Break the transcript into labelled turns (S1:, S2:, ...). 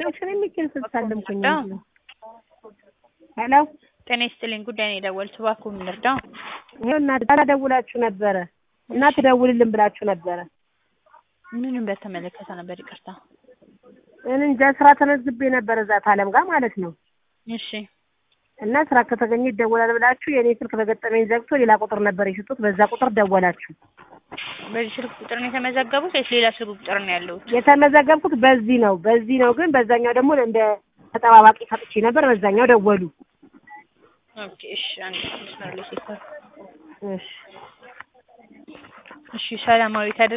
S1: ስለ ሚካኤል ስትሳለምኩኝ ሄሎ
S2: ጤና ይስጥልኝ ጉዳይ ነው የደወልኩት እባክዎ ምን ልርዳው
S1: ይኸው እናት ዛሬ ደውላችሁ ነበረ እና ትደውልልን ብላችሁ ነበረ
S2: ምንም በተመለከተ ነበር ይቅርታ
S1: እኔ እንጃ ስራ ተመዝግቤ ነበር እዛ ታለም ጋር ማለት ነው
S2: እሺ
S1: እና ስራ ከተገኘ ይደወላል ብላችሁ የእኔ ስልክ በገጠመኝ ዘግቶ ሌላ ቁጥር ነበር የሰጡት በዛ ቁጥር ደወላችሁ
S2: በዚህ ስልክ ቁጥር ነው የተመዘገቡት ወይስ ሌላ ስልክ ቁጥር ነው ያለሁት
S1: የተመዘገብኩት በዚህ ነው በዚህ ነው ግን በዛኛው ደግሞ እንደ ተጠባባቂ ሰጥቼ ነበር በዛኛው ደወሉ
S2: ኦኬ እሺ አንድ መስመር ላይ ሲፈር
S1: እሺ
S2: እሺ ሰላማዊት